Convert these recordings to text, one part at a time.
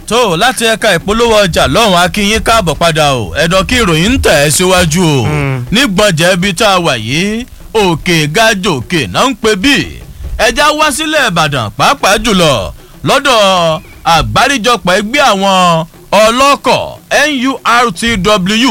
tó láti ẹ̀ka ìpolówó ọjà lọ́hùn akínyín káàbọ̀ padà o ẹ̀dọ̀ kí ìròyìn ń tẹ̀ ẹ́ síwájú o nígbọ̀njẹ́ ibi tá a wà yìí òkè gájò òkè náà ń pè bí ẹja wá sílẹ̀ ìbàdàn pàápàá jùlọ lọ́dọ̀ àgbáríjọpọ̀ ẹgbẹ́ àwọn ọlọ́kọ̀ nurtw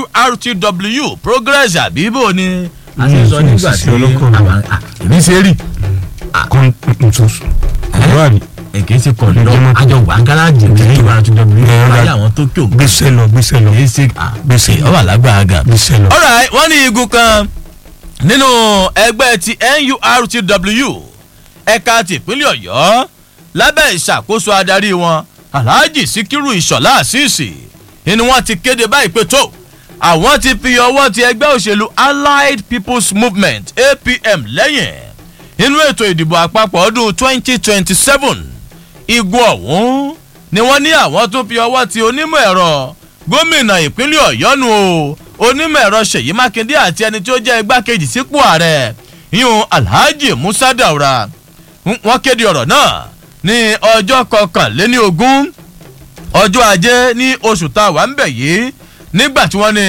nurtw progress àbíbò ni a ti sọ nígbà tí àwọn èmi ṣe rí kan ntutu ọ̀rọ̀ àbí èké ti kọ̀ lọ àjọ wà gáràjì ní nurtw ayé àwọn tó kí òun gbèsè lọ gbèsè lọ èyí ṣe gbèsè ọ wà lágbára gan. gbèsè lọ. alright wọ́n ní igun kan nínú ẹgbẹ́ ti nurtw ẹ̀ka tìpínlẹ̀ ọ̀yọ́ lábẹ́ ìṣàkóso adarí wọn alhaji sikiru ìṣọ̀lá àṣìṣì ni wọ́n ti kéde báyìí pé tó àwọn ti fi ọwọ́ ti ẹgbẹ́ òṣèlú allied people's movement apm lẹ́yìn nínú ètò ìdìbò àpapọ̀ ọdún 2027 igun ọ̀hún ni wọ́n ní àwọn tún fi ọwọ́ ti onímọ̀ ẹ̀rọ gómìnà ìpínlẹ̀ ọ̀yọ́ nu o onímọ̀ ẹ̀rọ ṣèyí mákindé àti ẹni tí ó jẹ́ igbákejì sípò ààrẹ yíyún alhaji musa daura wọ́n kéde ọ̀rọ̀ náà ní ọjọ́ kọkànléní ogún ọjọ́ ajé ní oṣù tá a wà ń bẹ̀ yìí nígbà tí wọ́n ní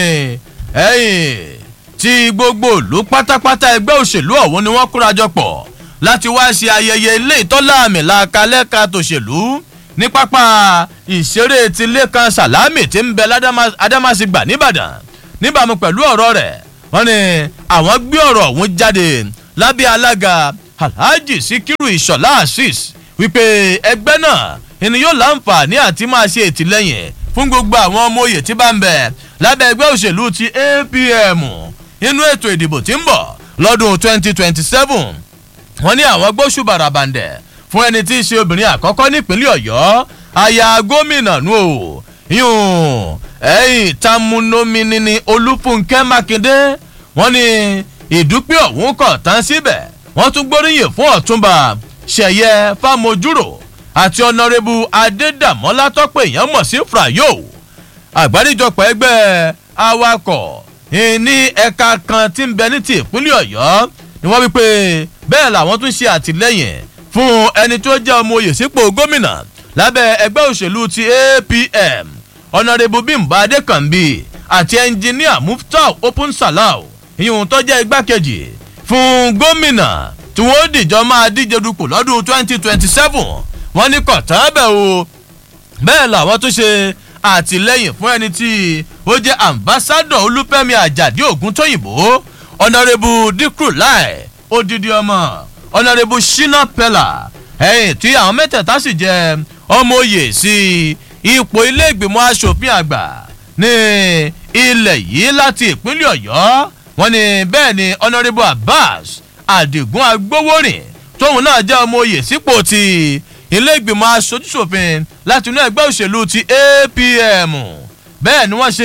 ẹ̀yìn tí gbogbo ìlú pátápátá ẹgbẹ́ òṣèlú ọ̀hún ni wọ́n kórajọ pọ̀ láti wá ṣe ayẹyẹ ilé ìtọ́lá àmì làkàlẹ́ka tòṣèlú ní pápá ìṣeré ti lẹ́kan sàlámì tí ń bẹ ládámàsígbà nìbàdàn níbàámu pẹ̀lú ọ̀rọ̀ rẹ̀ wọ́n ní àwọn gbé ọ̀rọ̀ ọ̀hún jáde lábẹ́ alága alhaji sikiru ìṣọ̀lá asis wípé ẹgbẹ́ náà ẹni yóò láǹfààní àti máa ṣe ìtìlẹ́yìn fún gbogbo àwọn ọmọ òye tí bá ń bẹ lábẹ́ ẹgbẹ́ òṣèlú ti apm nínú ètò ìdìbò tí ń bọ̀ lọ́dún 2027 wọ́n ní àwọn gbóṣù bàràbàǹdẹ̀ fún ẹni tí í ṣe obìnrin àkọ́kọ́ nípínlẹ̀ ọ̀yọ́ aya gómìnà nù o yún ẹ̀yìn tamunomini ni olúfúnkẹ́ mákindé wọ́n ní ìdúpẹ́ ọ̀hún kọ̀ tán síbẹ̀ wọ́n tún gbóríyìn fún ọ̀túnba ṣẹ̀yẹ fámojúrò àti ọ̀nàrẹ́bù adédàmọ́lá tọ́pẹ́ èèyàn mọ̀ sí frayo àgbáríjọpọ̀ ẹgbẹ́ awakọ̀ ní ẹ̀ka kan tí ń bẹ ní ti ìpínlẹ̀ ọ̀yọ́ ni wọ́n wí pé bẹ́ẹ̀ làwọn tún ṣe àtìlẹ́yìn fún ẹni tó jẹ́ ọmọ oyè sípò gómìnà lábẹ́ ẹgbẹ́ òṣèlú ti apm ọ̀nàrẹ́bù bímbà adékànbí àti ẹnjìníà muftau open salau ìyóhun tó jẹ́ igbákejì fún gómìnà tí wọ́n dìjọ máa díje dupò lọ́dún 2027 wọ́n ní kọ̀tán bẹ̀ o bẹ́ẹ̀ làwọn tún ṣe àtìlẹ́yìn fún ẹni tí ó jẹ́ ambassadọ̀ olúfẹ́mi àjàdí ògúntóyìnbó ọ̀nàrẹ́bù díkù láì odidi ọmọ ọ̀nàrẹ́bù shina pella ẹ̀yìn tí àwọn mẹ́tẹ̀ẹ̀ta sì jẹ́ ọmọ oyè sí ipò ilé ìgbìmọ̀ asòfin àgbà ní ilẹ̀ yìí láti ìpínlẹ̀ ọ̀yọ́ wọn ni bẹ́ẹ̀ ni ọ̀nàrẹ́bù abbas àdìgún agbowórin tóun náà jẹ́ ọmọ oyè sípò ti ilé ìgbìmọ̀ asojúṣòfin láti inú ẹgbẹ́ òṣèlú ti apm bẹ́ẹ̀ ni wọ́n ṣe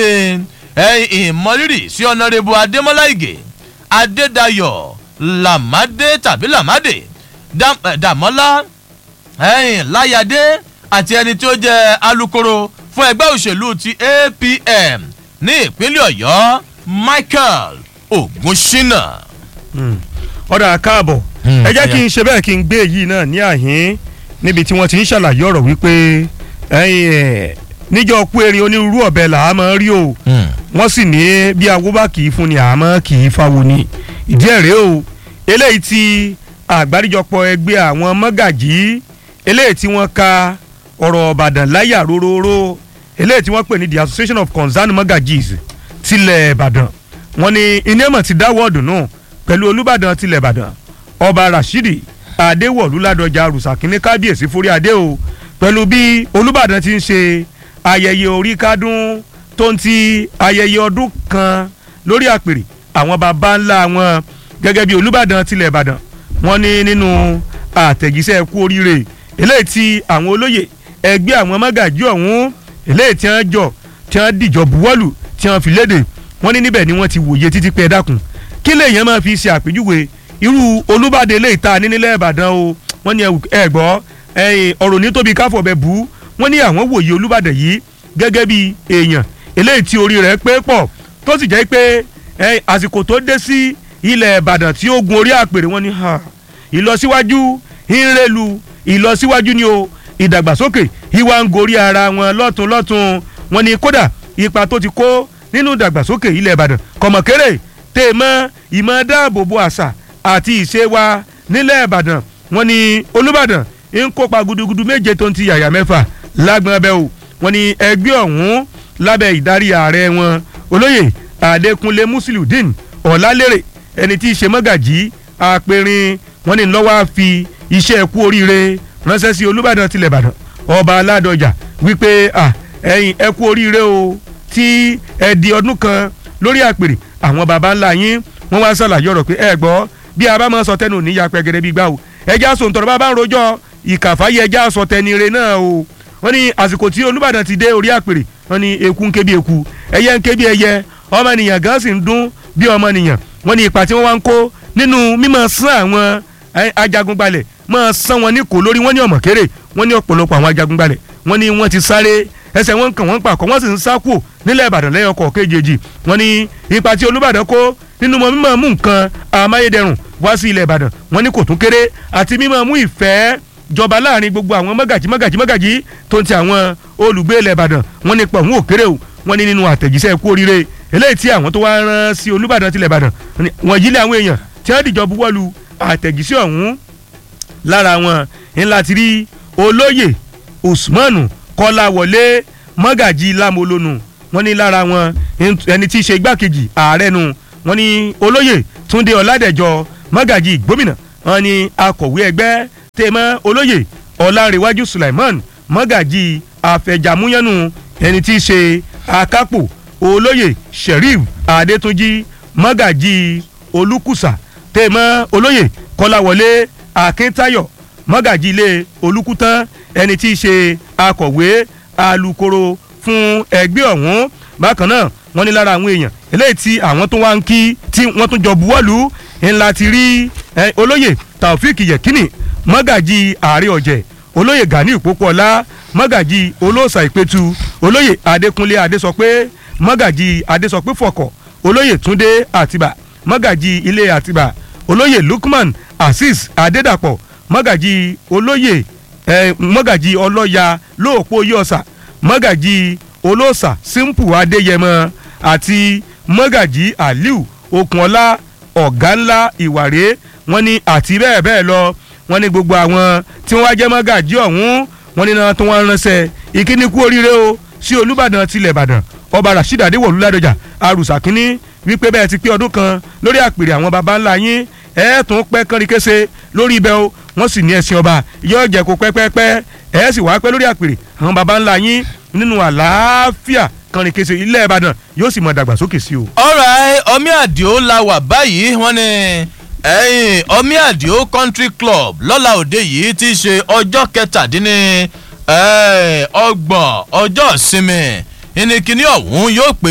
ìmọ̀rírì sí ọ̀nàrẹ́bù adémọ́lá ìgè adédayọ̀ làmádé tàbí làmádé dàmọ́lá láyàdé àti ẹni tí ó jẹ́ alūkkóró fún ẹgbẹ́ òṣèlú ti apm ní ìpínlẹ̀ ọ̀yọ́ michael ogunṣínà. ọ̀dà káàbọ̀ ẹ jẹ́ kí n ṣe bẹ́ẹ̀ kí n gbé èyí náà ní àhín níbi tí wọ́n ti ń ṣàlàyé ọ̀rọ̀ wípé níjọ́ kú erin onírúurú ọ̀bẹ là á máa rí o wọ́n sì ní bí awó bá kì í fún ni àmọ́ kì í fáwo ni ìdí ẹ̀ rèé o eléyìí ti àgbáríjọpọ̀ ẹgbẹ́ àwọn mọ́gàjí eléyìí tí wọ́n ka ọ̀rọ̀ ọ̀bàdàn láyà róróró eléyìí tí wọ́n pè ní the association of concerned mọ́gàjís tilẹ̀ ìbàdàn wọ́n ní inémọ̀ ti dáwọ́ ọ̀dùn náà pẹ̀lú olùbàdàn tilẹ̀ ìbàdàn ọba rashidi adéwọ̀lú ládọjà rùsàkínní kábíyèsí forí adé o pẹ̀lú bí olùbàdàn ti ń ṣe ayẹyẹ orí kádùn tó ń ti ayẹyẹ ọdún kan lórí àpèrè àwọn baba ńlá wọn gẹ́gẹ́ bí olùbàdàn tilẹ̀ ìbàdàn wọ́n ní nínú àtẹ̀jíṣẹ́ kú oríire eléyìí tí àwọn olóyè ẹgbẹ́ àwọn mọ́gàjí ọ̀hún eléyìí tí wọ́n jọ tí wọ́n dìjọ buwọ́lù tí wọ́n fi léde wọ́n ní níbẹ̀ ni wọ́n ti wòye títí pé ẹ dákun kí lèèyàn máa fi ṣe àpèjúwe irú olùbàdàn eléyìí tá a ní nílẹ̀ ìbàdàn o wọ́n ní ẹ gbọ́ ọ̀rọ̀ ní tóbi káfọ̀ bẹ bú wọ́n ní àwọn wòye olùbàdàn yìí gẹ́gẹ́ bí èèyàn eléyìí tí orí rẹ̀ pé pọ̀ tó sì jẹ́ pé àsìkò tó dé sí ilẹ̀ ìbàdàn tí ó gun orí àpèrè wọ́n ní ìlọsíwájú ìrẹ́lu ìlọsíwájú ni o ìdàgbàsókè ìwà ń gorí ara wọn lọ́tún lọ́tún wọn ni kódà ipa tó ti kó nínú ìdàgbàsókè ilẹ̀ ìbàdàn kọ̀mọ̀kéré tèèmọ́ ìmọ̀ dáàbòbò àṣà àti ìṣe wa nílẹ̀ ìbàdàn wọn ni olùbàdàn ń kópa gudugudu méje tó ń ti yàyà mẹ́fà lágbọn ẹbẹ o wọn ni ẹgbẹ́ ọ̀hún lábẹ́ ìdarí ààrẹ wọn olóyè adékúnlé musiliudeen ọ̀làlérè ẹni tí í ṣe mọ́gàjí àpẹrin wọn ni lọ́wọ́ á fi iṣẹ́ kú oríire ránṣẹ́ sí olùbàdàn tilẹ̀ ìbàdàn ọba aládọjà wípé ẹ̀yin ẹ kú oríire o tí ẹ di ọdún kan lórí àpèrè àwọn baba ńlá yín wọ́n wá ṣàlàyé ọ̀rọ̀ pé ẹ gbọ́ bí a bá máa sọ tẹnu níyà pẹ́gẹ́dẹ́ bí gbà o ẹja sọ ntọ́rọ̀ bá bá ń rojọ́ ìkàfáyé ẹja sọ tẹnire náà o wọ́n ní àsìkò tí olùbàdàn ti dé orí àpèrè wọ́n ní eku ń ké bí eku ẹyẹ ń ké bí ẹyẹ ọmọnìyàn gan sì ń dún bí ọmọnìyàn wọ́n ní ipa tí wọ́n wá ń kó nínú mímọ̀ sán àwọn ajagunbalẹ̀ máa sán wọn ní kò lórí wọ́n ní ọmọ kéré wọ́n ní ọ̀pọ̀lọpọ̀ àwọn ajagunbalẹ̀ wọ́n ní wọ́n ti sáré ẹsẹ̀ wọn kàn wọ́n pàkọ́ wọ́n sì ń sá kù nílẹ̀ ìbàdàn lẹ́yìn ọkọ̀ kejì wọ́n ní ipa tí olùbàdàn kó nínú mọ mímọ̀ mú nǹkan amáyédẹrùn wá sí ilẹ̀ ìbàdàn wọ́n ní kò tún kéré àti mímọ̀ mú ìfẹ́ jọba láàrin gbogbo àwọn mọ́gàjí mọ́gàjí mọ́gàjí tó ń ti àwọn olùgbé ilẹ̀ ìbàdàn wọ́n ní pọ̀ ń wò kéré o wọ́n ní nínú àtẹ̀jíṣẹ́ kú oríire eléyìí tí àwọn tó wá rán sí olùbàdàn tilẹ̀ ìbàdàn wọ́n yílẹ̀ àwọn èèyàn tí wọ́n dìjọ buwọ́lu àtẹ̀jíṣẹ́ ọ̀hún lára wọn ńlá ti rí olóyè usmanu kọ́láwọlé mọ́gàjí lámolónù wọ́n ní lára wọn ẹni tí í ṣe igbákejì ààrẹ nu wọ́n ní olóyè túndé ọ̀làdẹ̀jọ mọ́gàjí gómìnà wọ́n ní akọ̀wé ẹgbẹ́ tèmọ́ olóyè ọ̀làǹrẹ̀wájú sulaiman mọ́gàjí àfẹ̀jàmúyánu ẹni tí í ṣe akápò olóyè sheriff adétúnjì mọ́gàjí olùkùsà tèmọ́ olóyè kọ́láwọlé akíntayọ̀ mọ́gàjí ilé olùkútán ẹni tí í ṣe akọ̀wé alukoro fún ẹgbẹ́ ọ̀hún bákan náà wọ́n ní lára àwọn èèyàn eléyìí tí àwọn tó wá ń kí tí wọ́n tún jọ buwọ́lù ńlá ti rí olóyè taofik yekini mọ́gàjí ààrẹ ọ̀jẹ̀ olóyè gani ìpópọ̀lá mọ́gàjí olóòsà ìpẹ́tù olóyè adékúnlé adésọpé mọ́gàjí adésọpé fọkọ̀ olóyè túndé àtibá mọ́gàjí ilé àtibá olóyè lukman azeez adédàpọ̀ mọ́gàjí olóyè eh, mọ́gàjí ọlọ́ya lóòpó yọ̀ọ̀sà mọ́gàjí olóòsà simple adéyẹmọ àti mọ́gàjí aliu okunola ọ̀gá ńlá ìwàrè wọn ni àti bẹ́ẹ̀ bẹ́ẹ̀ lọ wọn ni gbogbo àwọn tí wọ́n wá jẹ́ mọ́gàjí ọ̀hún wọn ni náà tó wọ́n ránṣẹ́ ìkíní kú oríire o sí olùbàdàn tilẹ̀ ìbàdàn ọba rasheed adéwọ̀lú ládọjà arùsà kínní wípé bẹ́ẹ̀ ti pé ọdún kan lórí àpèrè àwọn baba ńlá yín ẹ̀ tún pẹ́ kánrin kése lórí ibẹ̀ o wọ́n sì ní ẹ̀sìn ọba yóò jẹ́ kó pẹ́pẹ́pẹ́ ẹ̀ sì wá pẹ́ lórí àpèrè àwọn baba ńlá yín nínú àlàáfíà kánrin kése ilẹ̀ ìbàdàn yóò sì mọ dàgbàsókè sí o. ọ̀rọ̀ ọmí àdìo la wà báyìí wọ́n ní ẹ̀yìn ọmí àdìo country club lọ́la òde yìí ti ṣe ọjọ́ kẹtàdínní ọgbọ̀n ọjọ́ ìsinmi ìnìkíní ọ̀hún yóò pé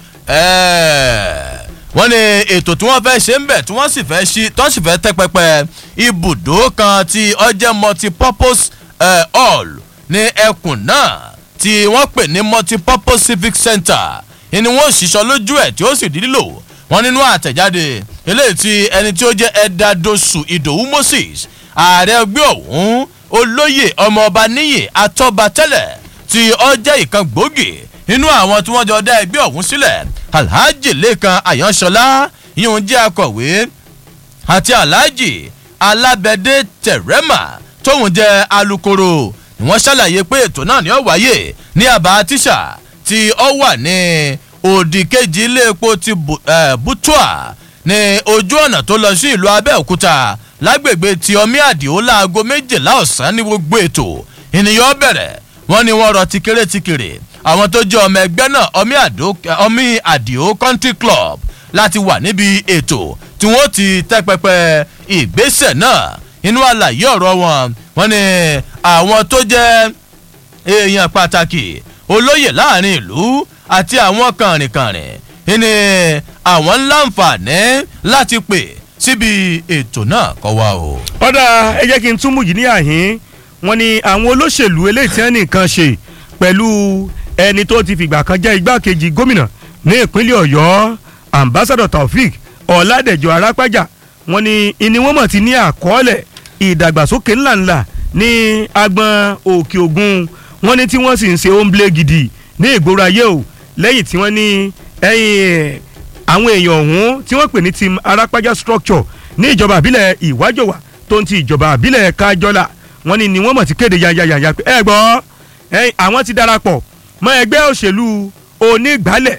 wọ́n ní ètò tí wọ́n fẹ́ ṣe ń bẹ̀ tí wọ́n sì fẹ́ ṣí tí wọ́n sì fẹ́ tẹ́ pẹpẹ ibùdó kan tí ọjẹ́ multipurpose hall ní ẹkùn náà tí wọ́n pè ní multipurpose civic center ni wọ́n ṣiṣọ́ lójú ẹ̀ tí ó sì di lílò wọ́n nínú àtẹ̀jáde eléyìí tí ẹni tí ó jẹ́ ẹ̀dádosu ìdòwú moses ààrẹ ẹgbẹ́ ọ̀hún olóyè ọmọọba níyì atọ́ba tẹ́lẹ̀ tí ó jẹ́ ìkan gbòógì nínú àwọn tí wọ́n jọ dá ẹgbẹ́ ọ̀hún sílẹ̀ alhaji lẹ́kan àyànṣọlá yíyún jẹ́ akọ̀wé àti alhaji alábẹ́dẹ́ tẹ̀rẹ́mà tóun jẹ́ alukoro ni wọ́n ṣàlàyé pé ètò náà ni ó wáyé ní àbá tíṣà tí ó wà ní òdì kejì ilé epo ti butua ní ojú ọ̀nà tó lọ sí ìlú abẹ́òkúta lágbègbè tí ọmí àdìo láago méjìlá ọ̀sán ní gbogbo ètò ènìyàn bẹ̀rẹ̀ wọ́n ní wọ́n rọ tikere tikere àwọn tó jẹ́ ọmọ ẹgbẹ́ náà ọmí àdìo country club láti wà níbi ètò tí wọ́n ti tẹ́ pẹpẹ ìgbésẹ̀ náà inú àlàyé ọ̀rọ̀ wọn wọ́n ní àwọn tó jẹ́ èèyàn pàtàkì olóyè láàrin ìlú àti àwọn kànrìnkànrìn ní àwọn láǹfààní láti pè síbi ètò náà kọ́ wa o. ọ̀dà ẹ jẹ́ kí n túmù yìí ní àhín wọn ni àwọn olóṣèlú eléyìí tí wọ́n nìkan ṣe pẹ̀lú ẹni tó ti fìgbà kan jẹ́ igbákejì gómìnà ní ìpínlẹ̀ ọ̀yọ́ ambassador taofik ọ̀làdẹ̀jọ arápájà wọn ni ìní wọn mọ̀ ti ní àkọọ́lẹ̀ ìdàgbàsókè ńláńlá ní agbọn òkè ògùn wọ́n ní tí wọ́n sì ń ṣe omble gidi ní ìgboro ayé o lẹ́yìn tí wọ́n ní ẹ̀yìn àwọn èèyàn ọ̀hún tí wọ́n pè ní team arápájá structure ní ìjọba àbílẹ̀ ìwájọwà tó ń ti ìjọba àbílẹ̀ kájọ́là wọ́n ní ni wọ́n mọ̀ ti kéde yayayaya pé ẹ gbọ́ ẹ̀yìn àwọn ti darapọ̀ mọ́ ẹgbẹ́ òṣèlú onígbàálẹ̀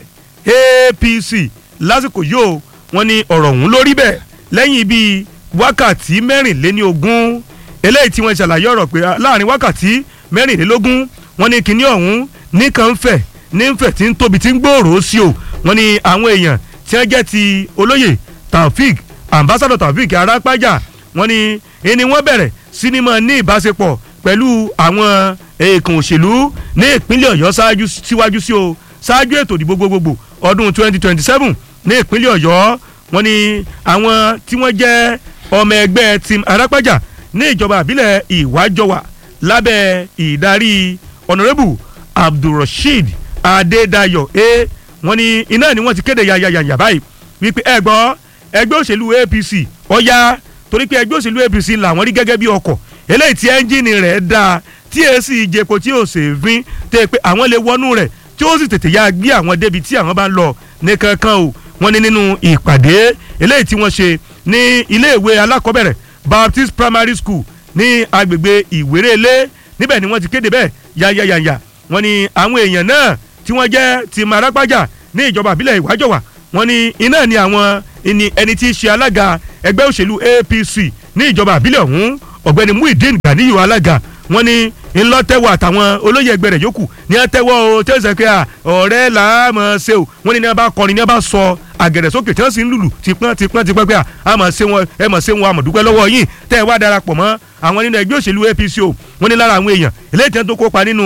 APC lásìkò yìí o wọ́n ní ọ̀rọ̀ ọ̀hún lórí bẹ́ẹ̀ lẹ́yìn bíi wákàtí mẹ́rìnléní ogún eléyìí tí wọ́n ṣàlàyé ọ̀rọ̀ pé láàrin wákàtí mẹ́rìnlélógún wọ́n ní kinní ọ̀hún nìkan ń fẹ̀ ní ń fẹ̀ tí ń tóbi tí ń gbòòrò sí o wọ́n ní àwọn èèyàn tí wọ́n jẹ́ ti olóyè Taofik ambassador Taofik Arápájà wọ́n ní ẹni wọ́n bẹ̀rẹ̀ sinimá ní ìbáṣepọ̀ pẹ̀lú àwọn èèkàn òṣèlú ní ìpínlẹ̀ Ọ̀yọ́ ṣáájú síwájú sí o ṣáájú ètò ìdìbò gbogbogbò ọdún 2027 ní ìpínlẹ̀ Ọ̀yọ́ wọ́n ní àwọn tí wọ́n jẹ́ ọmọ ẹgbẹ́ team Arápájà ní ìjọba àbílẹ̀ ìwájọwà lábẹ́ ìdarí honourable abdulrasheed adédayọ̀ e wọ́n ní iná ni wọ́n ti kéde yayayaya báyìí wípé ẹ gbọ́ ẹgbẹ́ òṣèlú apc ọ̀ya torí pé ẹgbẹ́ òṣèlú apc làwọn rí gẹ́gẹ́ bí ọkọ̀ eléyìí tí ẹ́ńjìnì rẹ̀ dáa tí èsì ìjẹko tí ò sèéfín tẹ́ pé àwọn lè wọnú rẹ̀ tí ó sì tètè ya gbé àwọn débi tí àwọn bá ń lọ ní kankan o wọ́n ní nínú ìpàdé eléyìí tí wọ́n ṣe ní iléèwé alákọ̀ọ́bẹ̀rẹ̀ baptist primary school ní agbègbè ìwérélé níbẹ̀ ni wọ́n ti kéde bẹ́ẹ̀ yayayaya wọ́n ní àwọn èèyàn náà tí wọ́n jẹ́ ti Màrápájà ní ìjọba àbílẹ̀ ìwájọwà wọ́n ní iná ni àwọn ẹni tí í ṣe alága ẹgbẹ́ òṣèlú APC ní ìjọba àbílẹ̀ ọ̀hún ọ̀gbẹ́ni Muideen Ganiyu alága wọ́n ní ńlọtẹ́wọ̀ àtàwọn olóyè ẹgbẹ́ rẹ̀ yòókù ní àtẹ́wọ́ o tí ó sọ pé ọ̀rẹ́ là á mọ̀ ṣe o wọ́n ní ní wọ́n bá kọrin ní wọ́n bá sọ àgẹ̀rẹ̀ sókè tí wọ́n sì ń lùlù tipọ́n tipọ́n tipọ́n pé a mọ̀ ṣe wọn ẹ mọ̀ ṣe wọn àmọ̀dúpẹ́ lọ́wọ́ yín tẹ́ ẹ wá darapọ̀ mọ́ àwọn nínú ẹgbẹ́ òṣèlú APC o wọ́n ní lára àwọn èèyàn eléyìí tí wọ́n tó kópa nínú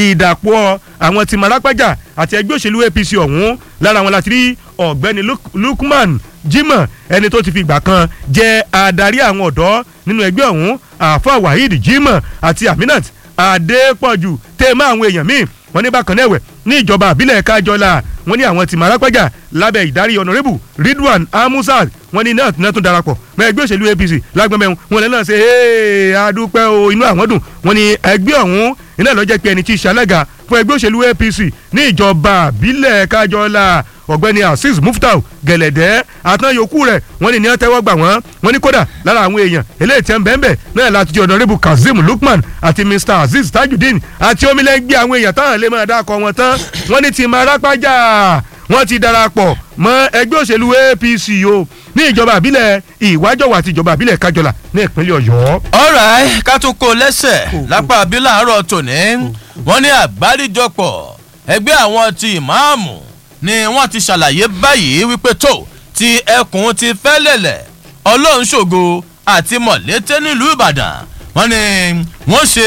ìdàpọ̀ àwọn tí Màrápájà àti ẹgbẹ́ òṣèlú APC ọ̀hún lára wọn láti rí ọ̀gbẹ́ni Lukman Jimoh ẹni tó ti fi ìgbà kan jẹ́ adarí àwọn ọ̀dọ́ nínú ẹgbẹ́ ọ̀hún àfa Waheed Jimoh àti Aminat Adépọ̀jù tẹ́ẹ̀mọ́ àwọn èèyàn míì wọ́n ní bákan náà ẹ̀wẹ̀ ní ìjọba àbílẹ̀ kájọlá wọ́n ní àwọn tí Màrápájà lábẹ́ ìdarí ọ̀nàrẹ́bù Ridwan Amusad wọ́n ní náà náà tún darapọ̀ mọ́ ẹgbẹ́ òṣèlú APC lágbọ́n wọn lẹ́nu náà ṣe ee adúpẹ́ o inú àwọn dùn wọ́n ní ẹgbẹ́ ọ̀hún iná lọ́jẹ́ pé ẹni tí í ṣalága fún ẹgbẹ́ òṣèlú APC ní ìjọba àbílẹ̀ kájọlá ọ̀gbẹ́ni azeez muftau gẹ̀lẹ́dẹ́ àtàn yòókù rẹ̀ wọ́n ní ní wọ́n tẹ́wọ́ gbà wọ́n wọ́n ní kódà lára àwọn èèyàn eléyìí tẹ́ ń bẹ́ẹ̀ bẹ́ẹ̀ náà láti jẹ́ ọ̀dọ́rẹ́bù kazeem lukman àti mr azeez tajudeen àti omilẹ́gbẹ́ àwọn èèyàn táwọn lè máa dákọ̀ wọn tán wọ́n ní ti Màrápájà wọ́n ti darapọ̀ mọ́ ẹgbẹ́ òṣèlú APC o ní ìjọba àbílẹ̀ ìwájọwà àti ìjọba àbílẹ̀ kájọlà ní ìpínlẹ̀ ọ̀yọ́. alright ká tún kó lẹ́sẹ̀ lápá àbílẹ̀ àárọ̀ tòní wọ́n ní àgbáríjọpọ̀ ẹgbẹ́ àwọn ti ìmáàmù ni wọ́n ti ṣàlàyé báyìí wípé tó ti ẹkùn ti fẹ́lẹ̀lẹ̀ ọlọ́run ṣògo àti mọ̀lété nílùú ìbàdàn wọ́n ní wọ́n ṣe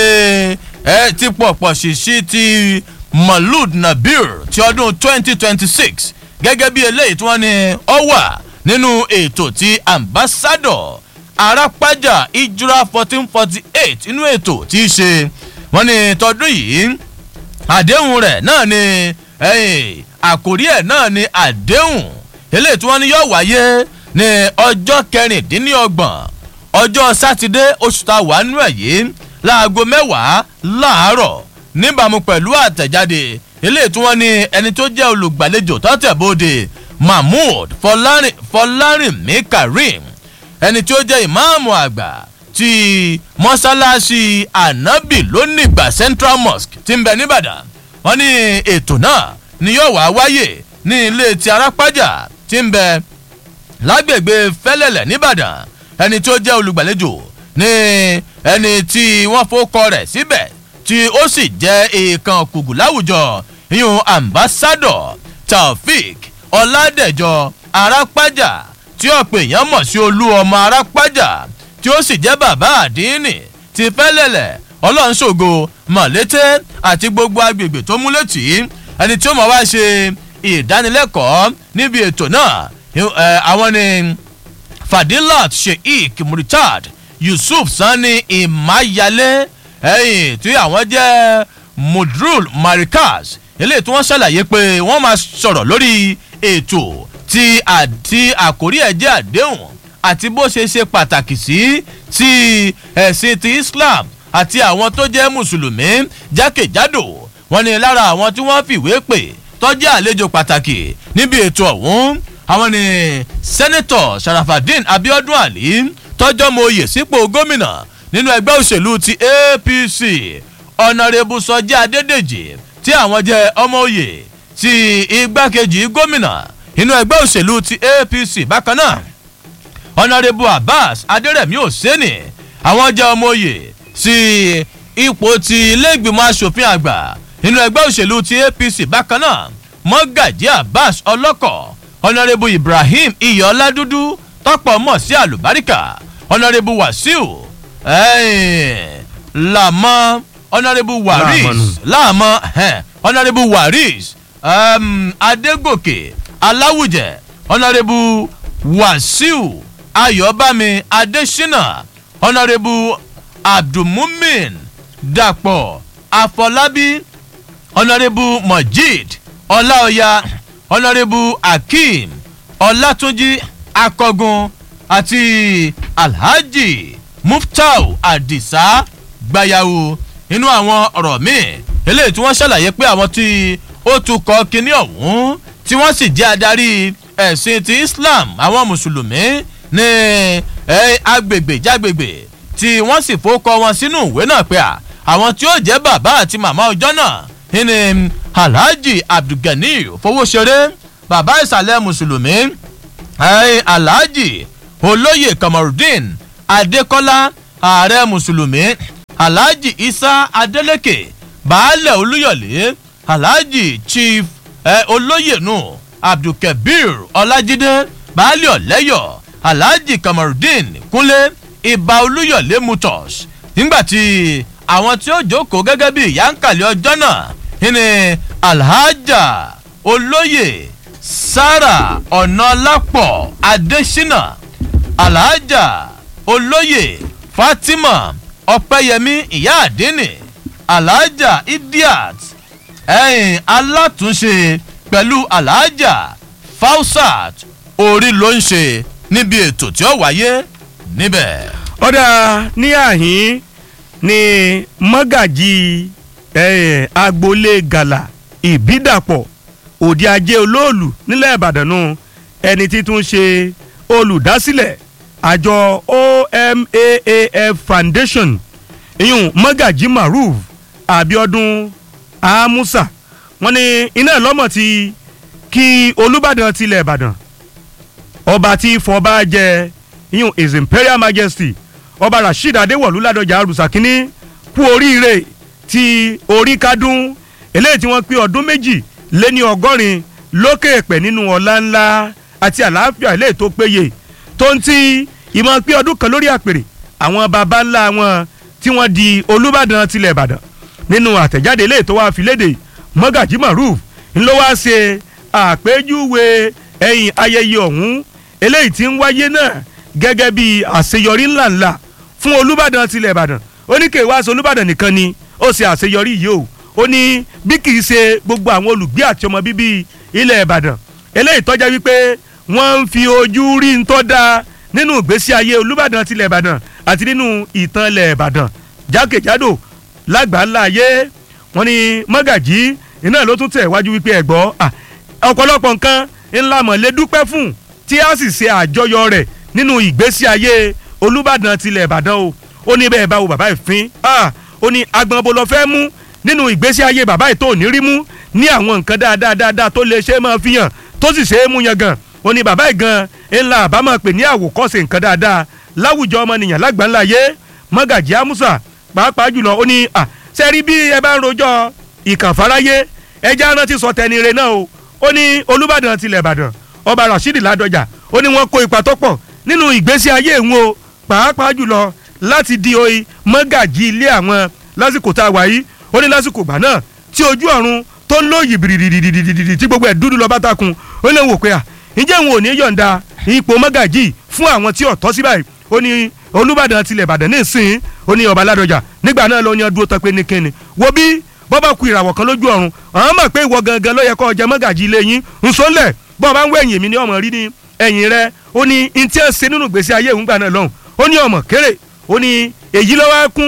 ẹ ti pọ̀pọ̀ ṣìṣì ti Maulud Nabir ti ọdún 2026 gẹ́gẹ́ bí eléyìí tí wọ́n ní ọ wà nínú ètò ti ambassador Arápájà Ijura 1448 inú ètò tí í ṣe wọ́n ní tọdún yìí àdéhùn rẹ̀ náà ni àkórí ẹ̀ náà ni àdéhùn eléyìí tí wọ́n ní yóò wáyé ní ọjọ́ kẹrìndínlọ́gbọ̀n ọjọ́ sátidé oṣù tá a wà nínú ẹ̀ yìí láago mẹ́wàá láàárọ̀ níbàámu pẹ̀lú àtẹ̀jáde eléyìí tí wọ́n ní ẹni tó jẹ́ olùgbàlejò tọ́tẹ̀bóde mahmood fọlárìnmí karim ẹni tí ó jẹ́ ìmáàmù àgbà ti mọ́sálásí anabi lónìgbà central mosque ti ń bẹ nìbàdàn wọ́n ní ètò náà ni yóò wá wáyé ní ilé ti arápájà tí ń bẹ lágbègbè fẹ́lẹ́lẹ̀ nìbàdàn ẹni tí ó jẹ́ olùgbàlejò ní ẹni tí wọ́n fọkọ rẹ̀ síbẹ̀ tí ó sì jẹ́ èèkàn kùgù láwùjọ ìyún ambassador taofik ọládẹjọ arápájà tí ọ̀pọ̀ èèyàn mọ̀ sí olú ọmọ arápájà tí ó sì jẹ́ bàbá àdínì ti fẹ́lẹ̀lẹ̀ ọlọ́nṣògo mọ̀lété àti gbogbo agbègbè tó mú létí ẹni tí ó mọ̀ wá ṣe ìdánilẹ́kọ̀ọ́ níbi ètò náà àwọn ni fadilat sheikh murtad yusuf sani imayale ẹ̀yìn tí àwọn jẹ́ mudrul marikaz eléyìí tí wọ́n ṣàlàyé pé wọ́n máa sọ̀rọ̀ lórí ètò tí àti àkórí ẹ̀ jẹ́ àdéhùn àti bó ṣe ṣe pàtàkì sí ti ẹ̀sìn ti islam àti àwọn tó jẹ́ mùsùlùmí jákèjádò wọn ni lára àwọn tí wọ́n fìwé pè tọ́jú àlejò pàtàkì níbi ètò ọ̀hún àwọn ni sẹ́nẹ́tọ̀ sharafadin abiodun ali tọ́jọ́ mọ oyè sípò gómìnà nínú ẹgbẹ́ òṣèlú ti apc ọ̀nàrẹ́bù sọjí adédèjì tí àwọn jẹ́ ọmọ oyè ti igbákejì gómìnà nínú ẹgbẹ́ òṣèlú ti apc bákan náà ọ̀nàrẹ́bù abbas adérẹ̀mí òsèǹnì àwọn jẹ́ ọmọ oyè sí ipò ti iléègbìmọ̀ asòfin àgbà nínú ẹgbẹ́ òṣèlú ti apc bákan náà mọ́gàjí abbas ọlọ́kọ̀ ọ̀nàrẹ́bù ibrahim iyọ̀ládúdú tọ́pọ̀ mọ̀ sí àlùbáríkà ọ̀nàrẹ́bù wàsíù làmọ́ ọ̀nàrẹ́bù waris làmọ́ ọ̀nàrẹ́bù waris adégòkè aláwùjẹ ọ̀nàrẹ́bù wàsíù ayọ̀bámi adésínà ọ̀nàrẹ́bù abdulmumin dàpọ̀ àfọlábí ọ̀nàrẹ́bù mojid ọláọ̀yà ọ̀nàrẹ́bù akeem ọlátúnjì akọgun àti alhaji muftau adisa gbayawu nínú àwọn ọ̀rọ̀ míì eléyìí tí wọ́n ṣàlàyé pé àwọn tí ó tukọ̀ kínní ọ̀hún tí wọ́n sì jẹ́ adarí ẹ̀sìn ti islam àwọn mùsùlùmí ní agbègbè jágbègbè tí wọ́n sì fowókọ wọn sínú ìwé náà pé àwọn tí ó jẹ́ bàbá àti màmá ọjọ́ náà ní alhaji abdulgani fowóṣeré bàbá ìsàlẹ̀ mùsùlùmí alhaji olóyè kamarudin adekola ààrẹ mùsùlùmí alhaji isa adeleke baálẹ̀ olúyọ̀lé alhaji chief olóyè nù abdulkabir ọlájídé baálẹ̀ ọ̀lẹ́yọ̀ alhaji kamarudin kúnlé ibà olúyọ̀lé motors nígbàtí àwọn tí ó jókòó gẹ́gẹ́ bí ìyáǹkàlẹ̀ ọjọ́ náà ní alhaja olóyè sara ọ̀nàlápọ̀ adésínà alhaja olóyè fatima ọ̀pẹ́yẹmí ìyá àdínì alhaja idiat ẹ̀yìn alátúnṣe pẹ̀lú alhaja fausat orí ló ń ṣe níbi ètò tí ó wáyé níbẹ̀. ọ̀dà ní àhín ni mọ́gàjì agboolé gàlà ìbídàpọ̀ òde ajé olóòlù nílẹ̀ ìbàdàn nù ẹni títún ṣe olùdásílẹ̀ àjọ omaaf foundation ìyún mọ́gàjì maruf abiodun amusa wọn ni iná lọ́mọ̀ ti kí olùbàdàn tilẹ̀ ìbàdàn ọba tí fọba jẹ ìyún his imperial majesty ọba rasheed adéwọ̀lú ládọjà arúsàkínní kú oríire ti orí kádùn eléyìí tí wọ́n pé ọdún méjì lé ní ọgọ́rin lókè èpè nínú ọ̀la ńlá àti àlàáfíà eléyìí tó péye tó ń ti ìmọ̀ pé ọdún kan lórí àpèrè àwọn baba ńlá wọn tí wọ́n di olùbàdàn tilẹ̀ ìbàdàn nínú àtẹ̀jáde eléyìí tó wá fi léde mọ́gàjí maruf ńlọ wá ṣe àpéjúwe ẹ̀yìn ayẹyẹ ọ̀hún eléyìí tí ń wáyé náà gẹ́gẹ́ bí àṣeyọrí ńláńlá fún olùbàdàn tilẹ̀ ìbàdàn ó ní kéwàá aṣọ olùbàdàn nìkan ni ó ṣe àṣeyọrí yìí o ó ní bí kì í ṣe gbogbo àwọn olùgbé àti ọmọ bíbí ilẹ̀ ìbàdàn eléyìí tọ́já wípé wọ́n ń fi ojú rí ń tọ́ da nínú ìgbésí ayé olùbàdàn tilẹ̀ ìbàdàn àti nínú ìtàn ilẹ̀ ìbàdàn jákèjádò lágbàńlá ayé wọ́n ní mọ́gàjí iná ló tún tẹ̀ wájú wípé ẹ̀gbọ́ ọ̀pọ̀lọpọ̀ nǹkan ńlá mọ̀lẹ́ dúpẹ́ fún tí a sì ṣe àjọyọ̀ rẹ̀ nínú ìgbésí ayé olùbàdàn tilẹ̀ ìbàdàn o ó ní bẹ́ẹ̀ báwo bàbá ìfín ó ní agbọ̀nbo lọ fẹ́ mú nínú ìgbésí ayé bàbá ètò òní rí mú ní àwọn nǹkan dáadáa dáadáa tó lè ṣe é máa fi hàn tó sì ṣe é mú yan gan ó ní bàbá ìgan ńlá àbámọ̀ pè ní àwòkọ́ṣe nǹkan dáadáa láwùjọ ọmọnìyàn lágbàńlá yé mọ́gàjí àmúsà pàápàá jùlọ ó ní à sẹ́rí bí ẹ bá ń rojọ́ ìkànfàráyé ẹja rántí sọ tẹnire náà o ó ní olùbàdàn tilẹ̀ ìbàdàn ọba rasheed ládọjà ó ní wọ́n kó ipa tó pọ̀ nínú ìgbésí ayé ìwọ̀n o pàápàá jùlọ láti di oyin mọ́gàjí ilé àwọn lásìkò tá a wà yìí ó ní lásìkò gbà náà tí ojú ọ̀run tó ń lóyè bìrìdìdìdìdì tí gbogbo ẹ̀ dúdú lọ bá takùn ó lè wò pé à ǹjẹ́ òun ò ní yọ̀ǹda ipò mọ́gàjì fún àwọn tí ọ̀tọ́ sí báyìí ó ní olùbàdàn tilẹ̀ ìbàdàn ní ìsìn ó ní ọba ládọjà nígbà náà ló ní ọdún tó pé ní kíni wo bí bọ́bá ku ìràwọ̀ kan lójú ọ̀run àwọn mọ̀ pé ìwọ gangan ló yẹ kó jẹ mọ́gàjì ilé yín nsọ́lẹ̀ bọ́ọ̀ bá ń wọ ẹ̀yìn mi ní ọmọ rí ní ẹ̀yìn rẹ ó ní ntí ẹ̀ ṣe nínú ìgbésí ayé òun gbà náà lọ́hùn ó ní ọmọ kéré ó ní èyí lọ́wọ́ kún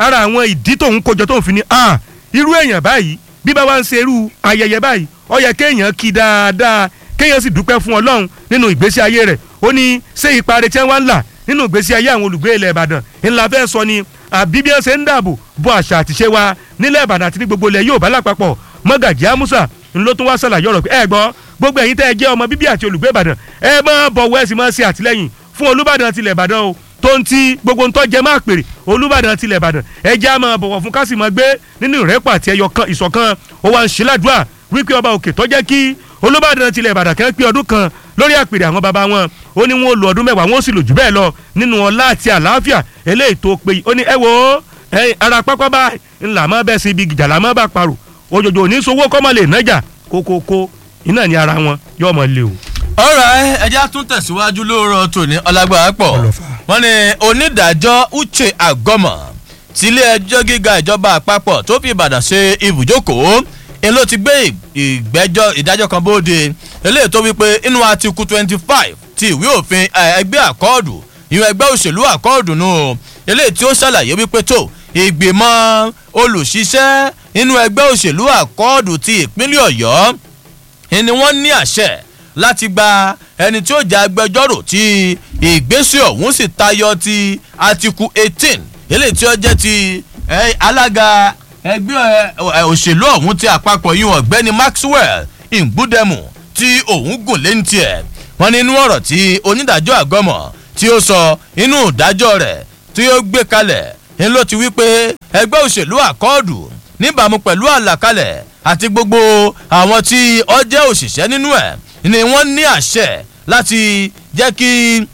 ara àwọn ìdí tóun kójọ tóun fi ní ah irú èèyàn báyìí bí bá wá ń ṣe irú ayẹyẹ báyìí ó yẹ kéèyàn kí dáadáa kéèyàn sì dúpẹ́ fún ọlọ́run nínú ìgbésí ayé rẹ̀ ó ní ṣé ipa rẹ̀ tí wọ́n ń là nínú ìgbésí ayé àwọn olùgbé ilẹ̀ ìbàdàn ńlá fẹ́ sọ ni àbí bí wọ́n ṣe ń dáàbò bo àṣà àtìṣe wa nílẹ̀ ìbàdàn àti ní gbogbo ilẹ̀ yóò bá lápapọ̀ mọ́gàjì amusa ńlọ tún wá ṣàlàyé ọ̀rọ̀ pé ẹ gbọ́ gbogbo ẹ̀yin tẹ́ ẹ jẹ́ ọmọ bíbí àti olùgbé ìbàdàn ẹ máa bọ̀wọ̀ ẹ sì máa ṣe àtìlẹ́yìn fún olúbàdàn tilẹ̀ ìbàdàn o tó ń ti gbogbo ntọ́ jẹ máa pèrè olúbàdàn tilẹ̀ ìbàdàn ẹ jẹ́ àmọ́ bọ̀wọ̀ fún kásì máa gbé nínú ìrẹ́pọ̀ àti ẹyọ kan ìṣọ̀kan ó wá ń ṣe ládùúà wípé ọba òkè tó jẹ́ kí olúbàdàn tilẹ̀ ìbàdàn kan pé ọdún kan lórí àpèrè àwọn baba wọn ó ní wọn ò lo ọdún mẹ́wàá wọn ó sì lò jù bẹ́ẹ̀ lọ nínú ọlá àti àlàáfíà eléyìí tó péye ó ní ẹ wo ara pápá báyìí ńlá mọ́ bẹ́ẹ̀ sí ibi gìjà làmọ́ bá parò òjòjò òní sowó kọ́mọ lè nájà kókókó iná ní ara wọn yóò mọ lé o. ọ̀rọ̀ ẹja tún tẹ̀síwájú lóòrọ̀ tòní ọlágbára pọ̀ wọ́n ní onídàájọ́ uche agọ́mọ̀ tílé ẹjọ́ gíga ìjọba àpapọ̀ tó fi ìbàdàn ṣe ibùjókòó ń ló ti gbé ìgbẹ́jọ́ ìdájọ́ kan bóde eléyìí tó wípé inú àtìkù twenty five ti ìwé òfin ẹgbẹ́ àkọọ́dù ìwọ̀n ẹgbẹ́ òṣèlú àkọọ́dù nù eléyìí tí ó ṣàlàyé wípé tó ìgbìmọ̀ olùṣiṣẹ́ inú ẹgbẹ́ òṣèlú àkọọ́dù ti ìpínlẹ̀ ọ̀yọ́ ni wọ́n ní àṣẹ láti gba ẹni tí ó jẹ́ agbẹjọ́rò tí ìgbésẹ̀ ọ̀hún sì tayọ ti àtìkù eighteen eléyìí tí ó jẹ́ ti alága ẹgbẹ́ òṣèlú ọ̀hún ti àpapọ̀ yìí ọ̀gbẹ́ni maxwell ngbúdẹ́mù tí òun gùn lé ní tiẹ̀ wọ́n ní inú ọ̀rọ̀ tí onídàájọ́ àgọ́mọ̀ tí ó sọ inú ìdájọ́ rẹ̀ tí ó gbé kalẹ̀ ń ló ti wí pé ẹgbẹ́ òṣèlú àkọọ́dù níbàámu pẹ̀lú àlàkalẹ̀ àti gbogbo àwọn tí ọ jẹ́ òṣìṣẹ́ nínú ẹ̀ ni wọ́n ní àṣẹ láti jẹ́ kí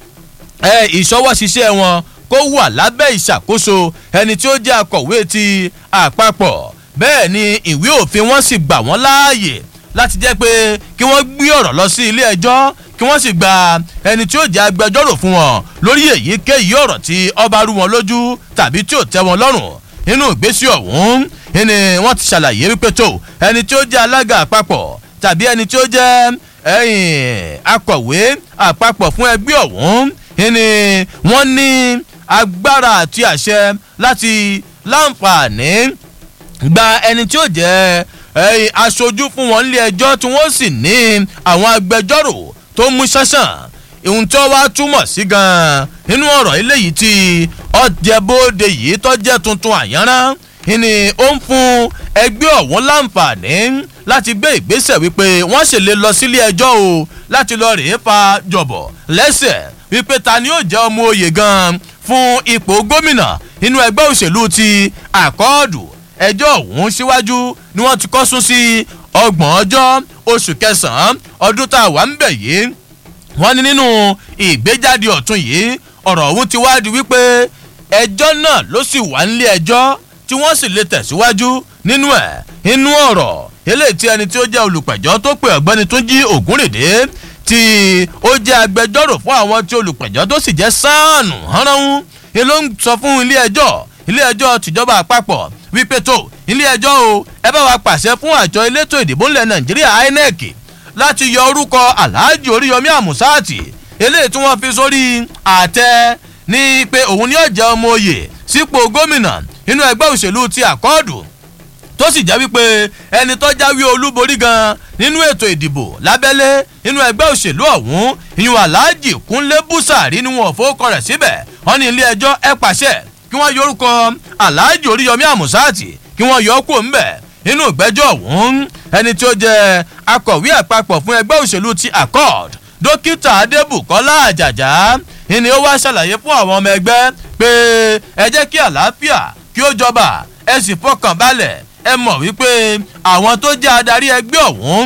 ìṣọwọ́ṣiṣẹ́ wọn kó wà lábẹ́ ìṣàkóso ẹni tí ó jẹ́ akọ̀wé ti àpapọ̀ bẹ́ẹ̀ ni ìwé òfin wọn sì gbà wọ́n láàyè láti jẹ́ pé kí wọ́n gbé ọ̀rọ̀ lọ sí ilé ẹjọ́ kí wọ́n sì gba ẹni tí ó jẹ́ agbẹjọ́rò fún wọn lórí èyíkéyìí ọ̀rọ̀ tí ọba rú wọn lójú tàbí tí ò tẹ́ wọn lọ́rùn nínú ìgbésí ọ̀hún ni wọ́n ti ṣàlàyé wípé tó ẹni tí ó jẹ́ alága àpapọ̀ tàbí ẹni tí ó jẹ́ akọ̀wé àpapọ̀ fún ẹgbẹ́ ọ̀hún ni wọ́n ní agbára àti àṣẹ láti láǹfààní gba ẹni tí ó jẹ́ aṣojú fún wọn nílé ẹjọ́ tí wọ́n sì ní àwọn agbẹjọ́rò tó mú ṣánṣán ohun tí wọ́n wá túmọ̀ sí gan-an nínú ọ̀rọ̀ eléyìí tí ọ̀jẹ̀bóde yìí tó jẹ́ tuntun àyànrán ni ó ń fún ẹgbẹ́ ọ̀hún láǹfààní láti gbé ìgbésẹ̀ wípé wọ́n sì lè lọ sílé ẹjọ́ o láti lọ rèé fa jọ̀bọ̀ lẹ́sẹ̀ wípé ta ni yóò jẹ́ ọmọ oyè gan-an fún ipò gómìnà nínú ẹgbẹ́ òṣèlú ti àkọọ́dù ẹjọ́ ọ̀hún síwájú ni wọ́n ti kọ́ sún sí ọgbọ̀n ọjọ́ oṣù kẹsàn-án ọdún tá a wà ń bẹ̀ yìí wọ́n ní nínú ìgbéjáde ọ̀tún yìí ọ̀rọ̀ ọ̀hún ti wá di wípé ẹjọ́ náà ló sì wà nílé ẹjọ́ tí wọ́n sì lè tẹ̀síwájú nínú ẹ̀ inú ọ̀rọ̀ eléyìí tí ẹni tí ó jẹ́ olùpẹ̀jọ́ tó pè ọ̀gbẹ́ni tó jí ògúnrèdè tí ó jẹ́ agbẹjọ́rò fún àwọn tí olùpẹ̀jọ́ tó sì jẹ́ sáànù hánránhún ni ló ń sọ fún ilé ẹjọ́ ilé ẹjọ́ tìjọba àpapọ̀ wípé tó ilé ẹjọ́ o ẹ bá wa pàṣẹ fún àjọ elétò ìdìbò ńlẹ̀ nàìjíríà inec láti yọ orúkọ alhaji oríyọmí àmúsáàtì eléyìí tí wọ́n fi sórí àtẹ ní pé òun ni ó jẹ́ ọmọ oyè sípò gómìnà nínú ẹgbẹ́ òṣèlú ti àkọọ́dù tó sì jẹ́ wípé ẹni tó jáwé olúborí gan nínú ètò ìdìbò lábẹ́lé nínú ẹgbẹ́ òṣèlú ọ̀hún ìyún aláàjì kúnlé búsàrí ni wọn ò fowókọ rẹ̀ síbẹ̀ wọ́n ní ilé ẹjọ́ ẹ pàṣẹ kí wọ́n yọ orúkọ aláàjì oríyọmí àmúsáàtì kí wọ́n yọ ọ́ kúrò ńbẹ̀ nínú ìgbẹ́jọ́ ọ̀hún ẹni tí ó jẹ́ akọ̀wé àpapọ̀ fún ẹgbẹ́ òṣèlú ti accord dókítà adébùkọ́lá àjàjà ni ó wá ṣàlàyé fún àwọn ọmọ ẹgbẹ́ pé ẹ jẹ́ kí àlàáfíà kí ó jọba ẹ sì fọkàn balẹ̀ ẹ mọ̀ wípé àwọn tó jẹ́ adarí ẹgbẹ́ ọ̀hún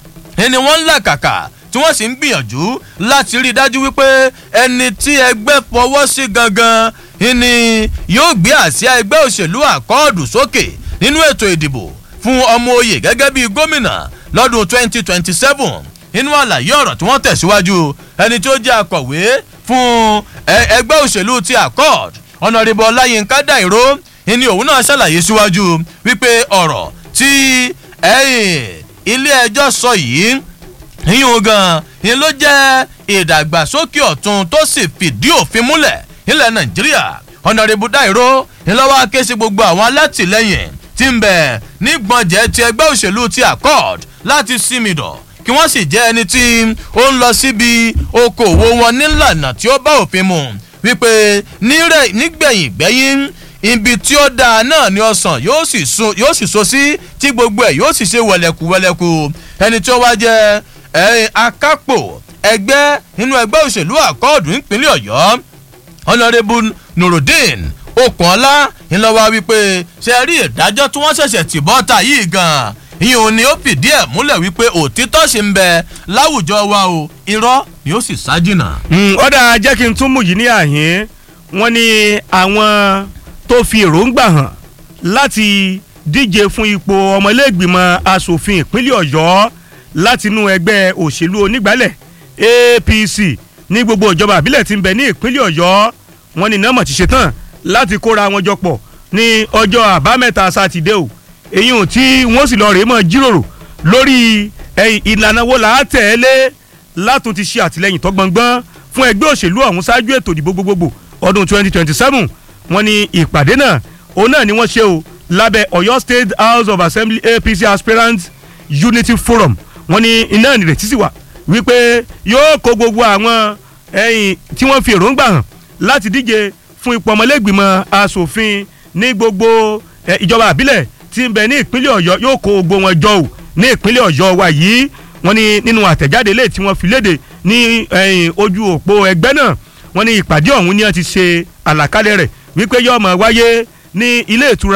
ni wọ́n ń làkàkà tí wọ́n sì ń gbìyànjú láti rí i dájú wípé ẹni tí ẹgbẹ́ fọwọ́ sí gangan ni yóò gbé àsíá ẹgbẹ́ òṣèlú àkọọ́dù sókè nínú ètò ìdìbò fún ọmọ oyè gẹ́gẹ́ bíi gómìnà lọ́dún 2027 nínú àlàyé ọ̀rọ̀ tí wọ́n tẹ̀síwájú ẹni tí ó jẹ́ akọ̀wé fún ẹgbẹ́ òṣèlú ti accord ọ̀nàrìbọ̀ ọláyínká dàìró ni òun náà ṣàlàyé síwájú wípé ọ̀rọ̀ tí ilé ẹjọ́ sọ yìí yíyún gan ni ló jẹ́ ìdàgbàsókè ọ̀tun tó sì fìdí òfin múlẹ̀ nílẹ̀ nàìjíríà ọ̀nàrìbù dàìró ńlọ́wọ́ ké sí gbogbo àwọn alátìlẹyìn tí ń bẹ̀ nígbọ̀njẹ́ ti ẹgbẹ́ òṣèlú ti accord láti símìdọ̀ kí wọ́n sì jẹ́ ẹni tí ó ń lọ síbi okòwò wọn nílànà tí ó bá òfin mu wípé nígbẹ̀yìn gbẹ́yìn ibi tí ó dáa náà ni ọsàn yóò sì so yóò sì so sí tí gbogbo ẹ̀ yóò sì ṣe wẹ̀lẹ̀kù wẹ̀lẹ̀kù ẹni tí ó wá jẹ́ akápò ẹgbẹ́ nínú ẹgbẹ́ òṣèlú àkọọ̀dù nípínlẹ̀ ọ̀yọ́ honourable nurudeen okunola ńlọwọ wípé ṣe rí ìdájọ́ tí wọ́n ṣẹ̀ṣẹ̀ tì bọ́ta yìí gan-an ìyẹn ò ní ó fìdí ẹ̀ múlẹ̀ wípé òtítọ́ ṣì ń bẹ láwùjọ wa o irọ́ ni ó sì ṣájìnà. ọ̀dà jẹ́ kí n tún mú yìí ní àhín wọ́n ní àwọn tó fi èròǹgbà hàn láti díje fún ipò ọmọlẹ́gbìmọ̀ asòfin ìpínlẹ̀ ọ̀yọ́ látinú ẹgbẹ́ òṣèlú onígbàlẹ̀ apc ní gbogbo ìjọba àbílẹ̀ tí ń bẹ ní ìpínlẹ̀ ọ̀yọ́ wọn ní nọ́mọ̀ ti ṣetán láti kóra wọn jọ pọ̀ ní ọjọ́ àbámẹ́ta sátidé o èyí ò tí wọ́n sì lọ rèé mọ́ jíròrò lórí ìlànà wo là á tẹ̀lé látún ti ṣe àtìlẹ́yìn tó gbọ̀ngbọ́n fún ẹgbẹ́ òṣèlú ọ̀hún ṣáájú ètò ìdìbò gbogbogbò ọdún 2027 wọn ní ìpàdé náà òun náà ni wọ́n ṣe o lábẹ́ ọ̀yọ́ state house of assembly apc aspirants unity forum wọn ní iná ìrètí sì wà wípé yóò kó gbogbo àwọn ẹ̀yìn tí wọ́n fi èròǹgbà hàn láti díje fún ipò ọmọlẹ́gbìmọ̀ asòfin ní gbogbo ìjọba àbílẹ̀ tí ń bẹ ní ìpínlẹ̀ ọ̀yọ́ yóò kó gbogbo wọn jọ ò ní ìpínlẹ̀ ọ̀yọ́ wa yìí wọ́n ní nínú àtẹ̀jáde lè tí wọ́n fi léde ní ojú òpó ẹgbẹ́ náà wọ́n ní ìpàdé ọ̀hún ni wọ́n ti ṣe àlàkalẹ̀ rẹ̀ wípé yóò máa wáyé ní ilé ìtura